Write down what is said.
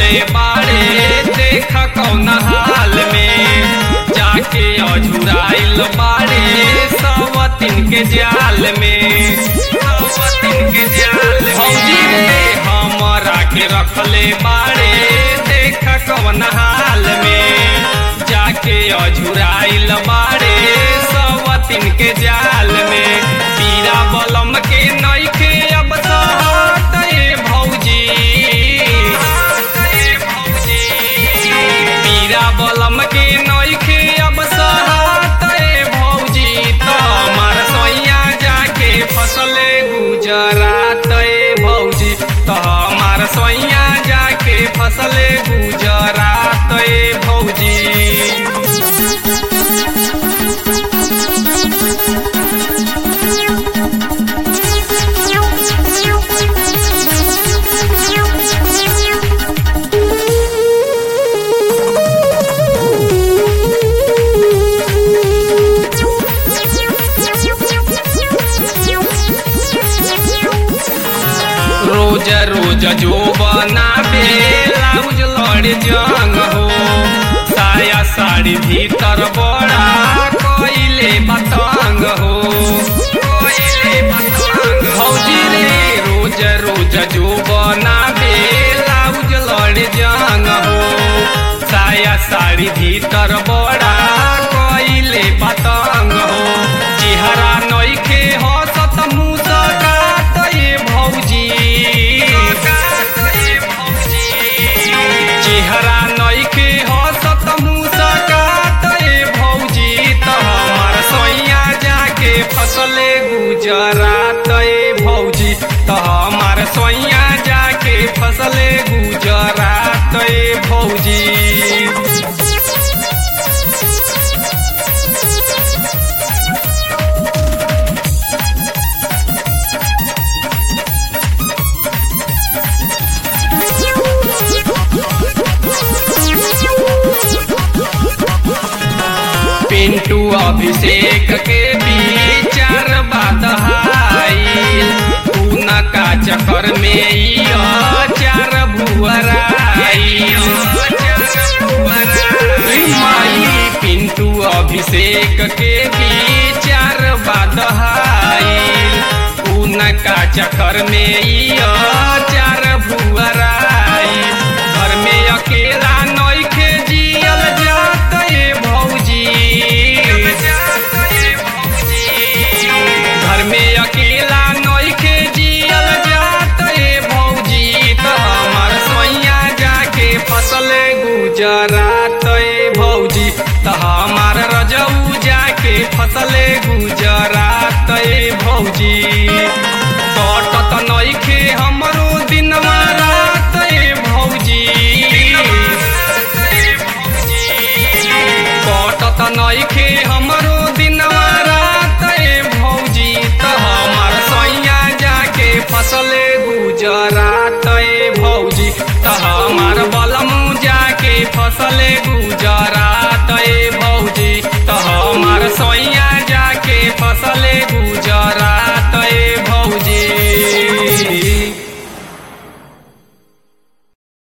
रखले बाड़े देख कौन हाल में जाके अझुराइल बाड़े सवतिन के जाल में सवतिन के जाल भौजी रे हमरा के रखले बाड़े देख कौन हाल में जाके अझुराइल बाड़े सवतिन के जाल में पीरा बलम के नइखे अब सहत ए भौजी पीरा बलम के नइखे अब सहत ए भौजी त मार सोइया जाके फसले गुजरात ए भौजी त मार सोइया जाके फसले गुजरात ए भौजी रोज रोज जो बनाबे लाउज लड़ जंग हो साया साड़ी भीतर बड़ा कोइले बतंग हो कोइले बतंग भौजी रे रोज रोज जो बनाबे लाउज लड़ जंग हो साया साड़ी भीतर बड़ा कोइले बतंग हो चेहरा नइखे हसत मुस्कात ए भौजी चेहरा नइखे हसत मुस्कात ए भौजी त हमार सोइया जाके फसले गुजरात ए भौजी त हमार सोइया जाके फसले गुजरात ए भौजी पिंटू अभिषेक के विचार बदहाइल उनका चक्कर में ई चार भुअराइल माई पिंटू अभिषेक के विचार बदहाइल उनका चक्कर में ई चार भुअराइल घर में अकेला नइखे जियल जात ए भौजी घर में अकेला नइखे जियल जात ए भौजी त हमार सोइया जाके फसले गुजरात ए भौजी त हमार रजऊ जाके फसले गुजरात ए भौजी कटत नइखे हमरो दिनवा रात ए भौजी कटत नइखे हमरो दिनवा रात ए भौजी त हमार सैया जाके फसले गुजरात ए भौजी त हमार बलमू जाके फसले